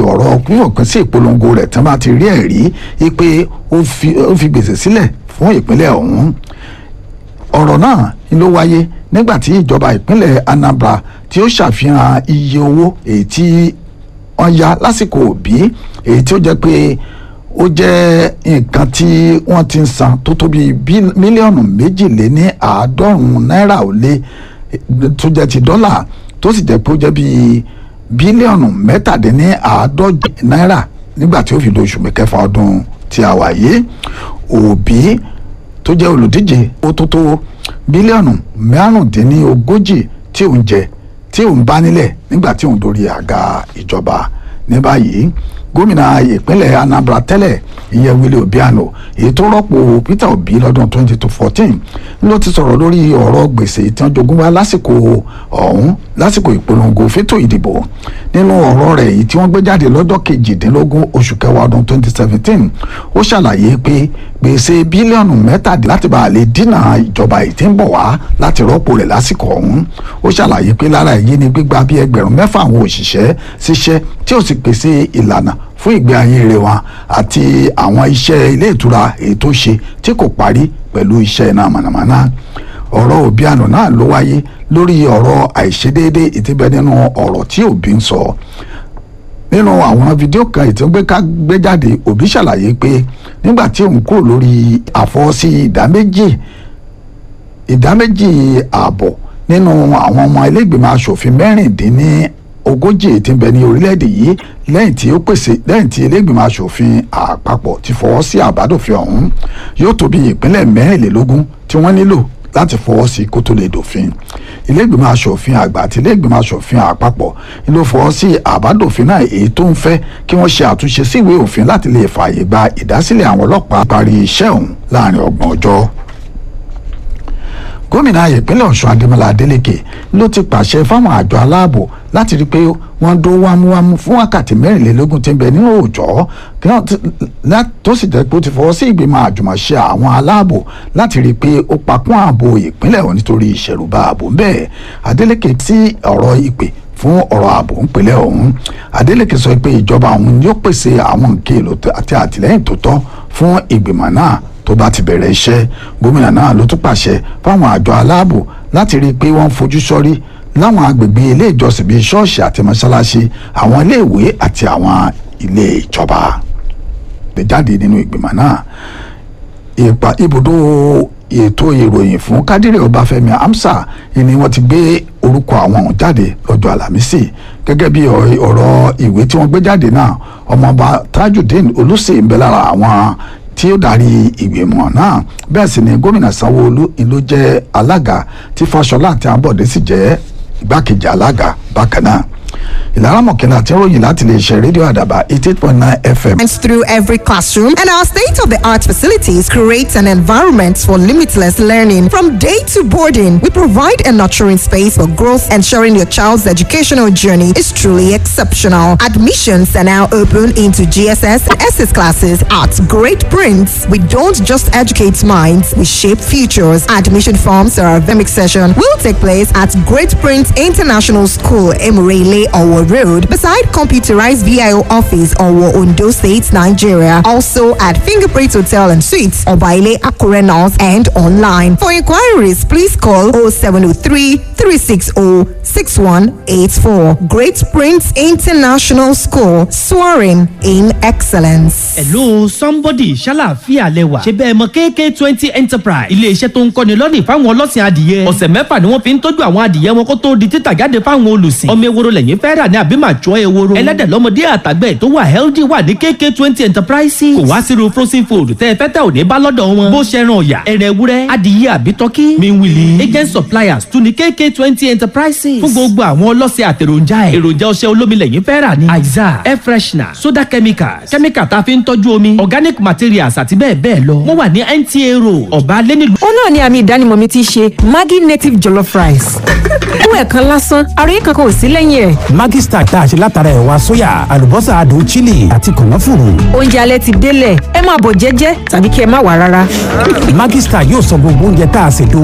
ọ̀rọ̀ pípòpin sí ìpolongo rẹ̀ tí wọ́n bá ti rí ẹ̀rí pé ó fi gbèsè sílẹ̀ fún ìpínlẹ̀ ọ̀hún ọ̀rọ̀ náà ló wáyé nígbà tí ìjọba ìpínlẹ̀ Anambra tí ó ṣàfihàn iye owó èyí tí wọ́n ya lásìkò òbí èyí tí ó jẹ́ pé ó jẹ́ nǹkan tí wọ́n ti ń san tó tó bíi mílíọ̀nù méjìléní àádọ́rùn-ún náírà ó lé tó jẹ́ ti dọ́là tó sì jẹ́ pé ó jẹ́ bíi bílíọ̀nù mẹ́tàdínní àádọ́jì náírà nígbà tí ó fi lóṣù mẹ́kẹfà ọdún tí a wà yìí òbí tó jẹ́ olùdíje ó tó tó bílíọ̀nù márùndínlógójì tí òun jẹ tí òun bá nílẹ̀ nígbà tí òun dórí àga ìjọba ní báyìí gómìnà ìpínlẹ̀ Anambra tẹ́lẹ̀ ìyẹn Willie Obiano èyí tó rọ́pò Peter Obi lọ́dún 2014 ló ti sọ̀rọ̀ lórí ọ̀rọ̀ gbèsè tí wọ́n jogún wá lásìkò ọ̀hún lásìkò ìpolongo fétò ìdìbò nínú ọ̀rọ̀ rẹ̀ èyí tí wọ́n gbé jáde lọ́jọ́ kejìdínlógún oṣù kẹwàá ọdún 2017 ó ṣàlàyé pé gbèsè bílíọ̀nù mẹ́tàdín láti bá a lè dínà ìjọba èyí tí ń bọ̀ wá láti rọ́pò rẹ̀ lásìkò ọ̀hún ó ṣàlàyé pé lára èyí ni gbígba bí ẹgbẹ̀rún mẹ́fà àwọn òṣìṣẹ́ ṣiṣẹ́ tí ó sì pèsè ìlànà fún ìgbé ayé rẹ̀ wọn àti àwọn iṣẹ́ ilé ìtura èyí tó ṣe tí kò parí pẹ̀lú iṣẹ́ iná mànàmáná ọ̀rọ̀ Obiano náà ló wáyé lórí ọ̀rọ̀ àìṣedéédé ìtìbẹ́ nínú ọ̀rọ̀ tí Obi ń sọ nínú àwọn fídíò kan ètò gbé ká gbé jáde Obi ṣàlàyé pé nígbà tí òun kúrò lórí àfọwọ́sí ìdá méjì ìdá méjì ààbọ̀ nínú àwọn ọmọ ẹlẹ́gbẹ̀mọ aṣòfin mẹ́rìndínní ogójì tí ń bẹ ní orílẹ̀-èdè yìí lẹ́yìn tí ó pèsè lẹ́yìn tí ilé-ìgbìmọ̀ asòfin àpapọ̀ ti fọwọ́ sí àbádòfin ọ̀hún yóò tó bí ìpínlẹ̀ mẹ́rìnlélógún tí wọ́n nílò láti fọwọ́ sí kó tó lè dòfin ilé-ìgbìmọ̀ asòfin àgbà àti ilé-ìgbìmọ̀ asòfin àpapọ̀ ló fọwọ́ sí àbádòfin náà èyí tó ń fẹ́ kí wọ́n ṣe àtúnṣe sí ìwé òfin láti lè fààyè gba ìdásílẹ̀ àwọn ọlọ́pàá parí iṣẹ́ ọ̀hún láàrin ọgbọ̀n ọjọ́ gómìnà ìpínlẹ̀ ọ̀ṣun adémọlá adélèké ló ti pàṣẹ fáwọn àjọ aláàbò láti rí i pé wọ́n dó wámúwámú fún wákàtí mẹ́rìnlélógún tí ń bẹ nínú òòjọ́ tó sì jẹ́ pé ó ti fọwọ́ sí ìgbìmọ̀ àjùmọ̀ṣe àwọn aláàbò láti rí i pé ó pakún ààbò ìpínlẹ̀ ọ̀hún nítorí ìṣẹ̀rùbà ààbò ń bẹ adélèké sí ọ̀rọ̀ ìpè fún ọ̀rọ̀ ààbò ńpínlẹ̀ ọ̀hún adélèké sọ pé ìjọba ọ̀hún yóò pèsè àwọn nǹkan èlò àti àtìlẹ́yìn tó tọ́ fún ìgbìmọ̀ náà tó bá ti bẹ̀rẹ̀ iṣẹ́ gómìnà náà ló tún pàṣẹ fáwọn àjọ aláàbò láti rí i pé wọ́n fojú sọ́rí láwọn agbègbè ilé ìjọsìn bíi ṣọ́ọ̀ṣì àti mọ́ṣáláṣí àwọn ilé ìwé àti àwọn ilé ìjọba lè jáde nínú ìgbìmọ̀ náà ìpa ibùdó ètò ìròyìn fún kádìrì ọbáfẹ́mi amsa ni wọ́n ti gbé orúkọ àwọn ọ̀hún jáde lọ́jọ́ àlàmísì gẹ́gẹ́ bí ọ̀rọ̀ ìwé tí wọ́n gbé jáde náà ọmọọba tajudeen olùsè ń bẹ lára àwọn tí ó darí ìgbìmọ̀ náà bẹ́ẹ̀ sì ni gómìnà sanwó-olu ló jẹ́ alága tí fáṣọlá àti àbọ̀dé sì jẹ́ igbákejì alága bákan náà ìlara mọ̀kẹ́lá tí ń ròyìn láti lè ṣe rédíò àdàbà eighty eight point nine fm. through every classroom and our state-of-the-art facilities create an environment for limitless learning. From day to boarding, we provide a nurturing space for growth, ensuring your child's educational journey is truly exceptional. Admissions are now open into GSS and SS classes at Great Prince. We don't just educate minds, we shape futures. Admission forms for our academic session will take place at Great Prince International School, Emirele, Owo Road, beside computerized VIO office, Owo, Ondo State, Nigeria. Also at Fingerprint Hotel and Suites, Obaile, Akure North, and online. For inquiries, please call 0703 360 6184. Great Prince International School, soaring in excellence. hello somebody ṣàlàáfíà lẹwà ṣe bẹ́ẹ̀ mọ kk twenty enterprise iléeṣẹ́ tó ń kọ́ni lọ́nìí fáwọn ọlọ́sìn adìyẹ ọ̀sẹ̀ mẹ́fà ni wọ́n fi ń tọ́jú àwọn adìyẹ wọn kó tó di títà jáde fáwọn olùsìn ọmọ ewúro lẹ́yìn fẹ́ rà ní àbí màá jọ ewúro ẹlẹ́dẹ̀ lọ́mọdé àtàgbẹ̀ tó wà healthy wà ní kk twenty enterprises kò wá sírú frozen food tẹ́ ẹ fẹ́ tẹ́ ò ní bá lọ́dọ̀ wọn bó ṣe ran ọ̀yà ẹ̀rẹ̀ ewúrẹ́ adìyẹ àbí tọ́kí miwili agent suppliers tún ní kk twenty enterprises fún gbogbo àwọn ọlọ́sẹ̀ àtẹ̀ròjà ẹ̀ èròjà ọṣẹ olómi lẹ́yìn fẹ́ rà ní aiza air freshener soda chemicals chemical tá a fi ń tọ́jú omi organic materials àti bẹ́ẹ̀ bẹ́ẹ̀ lọ wọ́n wà ní nta road ọ̀bá lẹ́nìlú ó náà ni àmì ìdánimọ̀ mi ti ṣe maggi native jollof rice fún ẹ̀kan lásán àròyé kankan ò sí lẹ́yìn ẹ̀. Maggi Star tá a ṣe látara ẹ̀wà sóyà àlùbọ́sà adùn chili àti kànáfùrù. oúnjẹ alẹ́ ti délẹ̀ ẹ máa bọ̀ jẹ́jẹ́ tàbí kí ẹ má wà rárá. Maggi Star yóò sọ gbogbo oúnjẹ tá a ṣètò